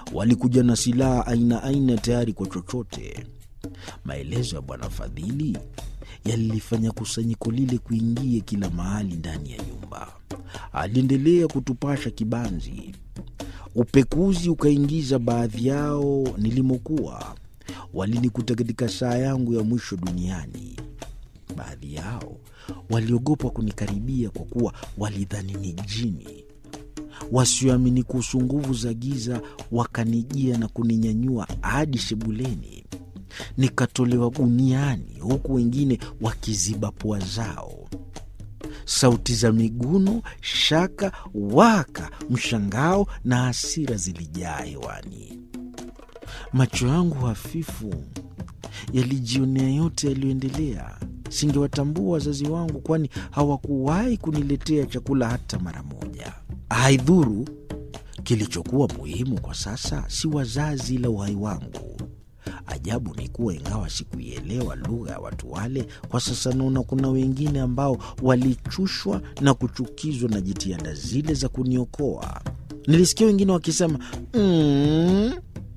walikuja na silaha aina aina tayari kwa chochote. Maelezo ya Bwana Fadhili yalilifanya kusanyiko lile kuingie kila mahali ndani ya nyumba. Aliendelea kutupasha kibanzi. Upekuzi ukaingiza baadhi yao nilimokuwa. Walinikuta katika saa yangu ya mwisho duniani. Baadhi yao waliogopa kunikaribia kwa kuwa walidhani ni jini. Wasioamini kuhusu nguvu za giza wakanijia na kuninyanyua hadi sebuleni, nikatolewa guniani, huku wengine wakiziba pua zao. Sauti za miguno, shaka, waka, mshangao na hasira zilijaa hewani. Macho yangu hafifu yalijionea yote yaliyoendelea. Singewatambua wazazi wangu, kwani hawakuwahi kuniletea chakula hata mara moja. Haidhuru, kilichokuwa muhimu kwa sasa si wazazi, ila uhai wangu. Ajabu ni kuwa ingawa sikuielewa lugha ya watu wale, kwa sasa naona kuna wengine ambao walichushwa na kuchukizwa na jitihada zile za kuniokoa. Nilisikia wengine wakisema mm,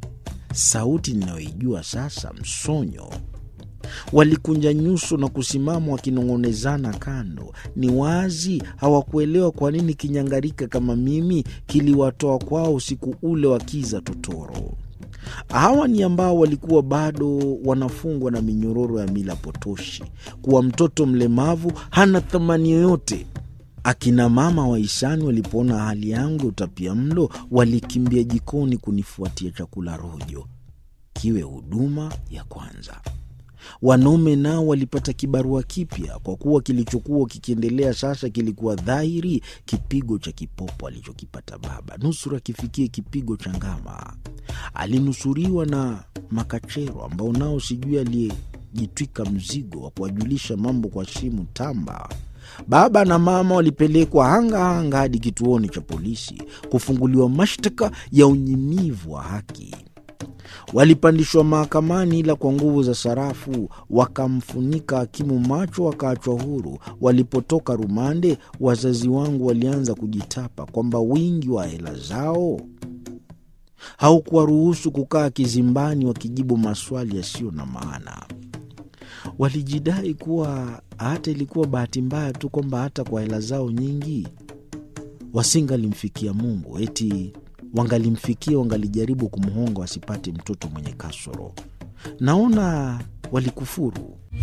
sauti ninayoijua sasa, msonyo. Walikunja nyuso na kusimama wakinong'onezana kando. Ni wazi hawakuelewa kwa nini kinyangarika kama mimi kiliwatoa kwao usiku ule wa kiza totoro. Hawa ni ambao walikuwa bado wanafungwa na minyororo ya mila potoshi, kuwa mtoto mlemavu hana thamani yoyote. Akina mama wahisani walipoona hali yangu ya utapia mlo, walikimbia jikoni kunifuatia chakula rojo, kiwe huduma ya kwanza. Wanaume nao walipata kibarua kipya, kwa kuwa kilichokuwa kikiendelea sasa kilikuwa dhahiri, kipigo cha kipopo alichokipata baba nusura kifikie kipigo cha ngama. Alinusuriwa na makachero ambao nao sijui aliyejitwika mzigo wa kuwajulisha mambo kwa simu tamba. Baba na mama walipelekwa hanga hanga hadi kituoni cha polisi kufunguliwa mashtaka ya unyimivu wa haki. Walipandishwa mahakamani, ila kwa nguvu za sarafu wakamfunika hakimu macho, wakaachwa huru. Walipotoka rumande, wazazi wangu walianza kujitapa kwamba wingi wa hela zao haukuwaruhusu kukaa kizimbani wakijibu maswali yasiyo na maana. Walijidai kuwa hata ilikuwa bahati mbaya tu kwamba hata kwa hela zao nyingi wasingalimfikia Mungu, eti wangalimfikia, wangalijaribu kumhonga wasipate mtoto mwenye kasoro. Naona walikufuru.